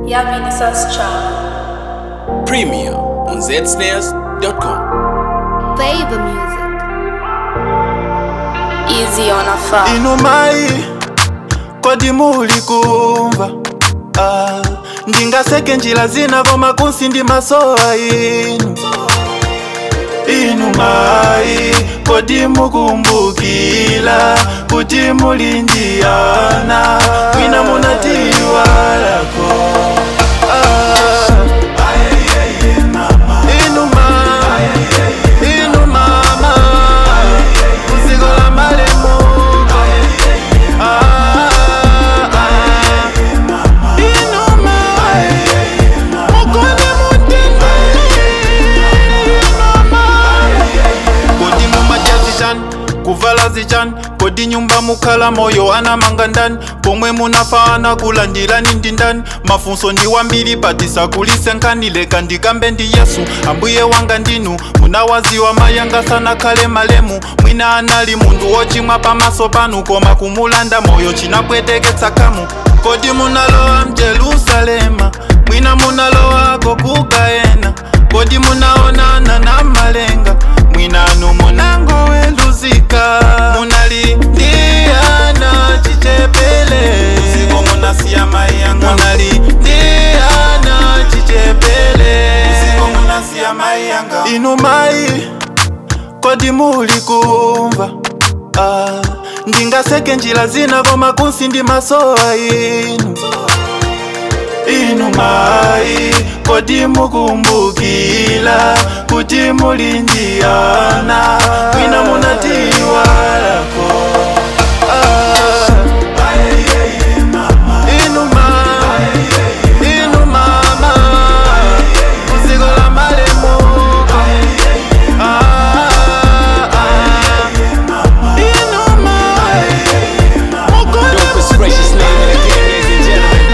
Yamini Sascha. Premiere on zsnares.com. Favor music. Easy on a far. inumai kodi muli kumva ah, ndingaseke njira zina koma kunsi ndi masowa inu inumai kodi mukumbukila kuti muli ndiyana mwina munatiwalako ah, inuma inumama kuziko la malemu kodi mumatyazichan kuvala zichan kodi nyumba mukhala moyo anamanga ndani pomwe munafaana kulandilani ndi ndani mafunso ndi wambiri patisakulise nkhanileka ndikambe ndi yesu ambuye wanga ndinu munawaziwa mayanga sanakhale malemu mwina anali munthu wochimwa pamaso panu koma kumulanda moyo chinapweteketsa kamu kodi munalowa mjerusalema mwina munalowako kugayena kodi munaonana na malenga mwinanu munangoweluzika munalindiyana chichepele uziko munasiya mayanga munalindiyana chichepele uziko munasiya mayanga inu mai kodi muli kumva ah, ndingaseke njira zina koma kunsi ndi masowa inu inu mai kodi mukumbukila kuti muli ndiyana mwina munatiwalako ah, inu ma- inu mama kuziko la malemu ah, ah, inu ma- Dopest gracious name in the game, ladies and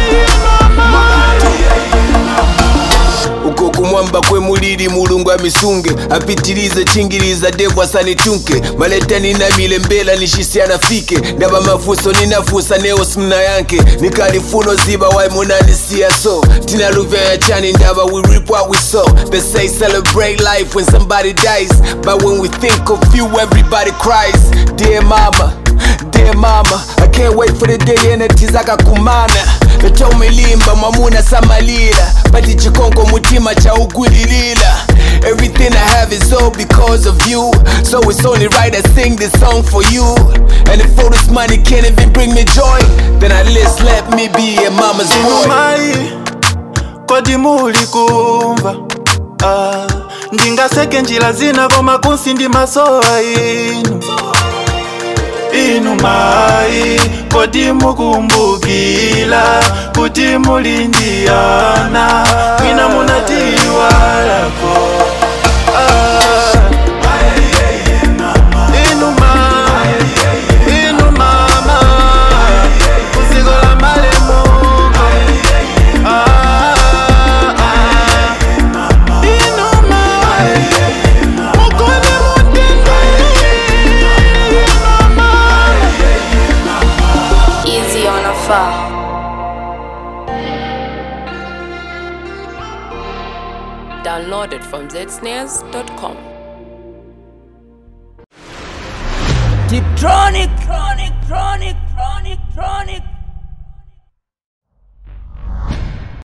gentlemen. uko kumwamba kwe mulili mulungu amisunge apitilize chingiliza devu asanitunke maleta ninamile mbela nishisiana fike ndaba mafuso ninafusa neo simna yanke nikalifuno ziba wai munanisiya so tinaluvya ya chani ndaba we reap what we sow they say celebrate life when somebody dies but when we think of you everybody cries dear mama Dear mama, I can't wait for the day enti zakakumana natomilimba mwamuna samalila pati chikonko mutima cha ugwililila Everything I have is all because of you So it's only right I sing this song for you And if all this money can't even bring me joy Then at least let me be a mama's boy mai kodi muli kumva ah, ndingaseke njira zina koma kunsi ndi masowa inu inu mai kodi mukumbukila kuti muli ndiyana mwina munatiwalako ah, inu ma- inu mama kuziko la malemu Ah, ah, inu mai mukoni Easy on a far. Downloaded from zsnares.com. Tiptronic, tronic, tronic, tronic, tronic.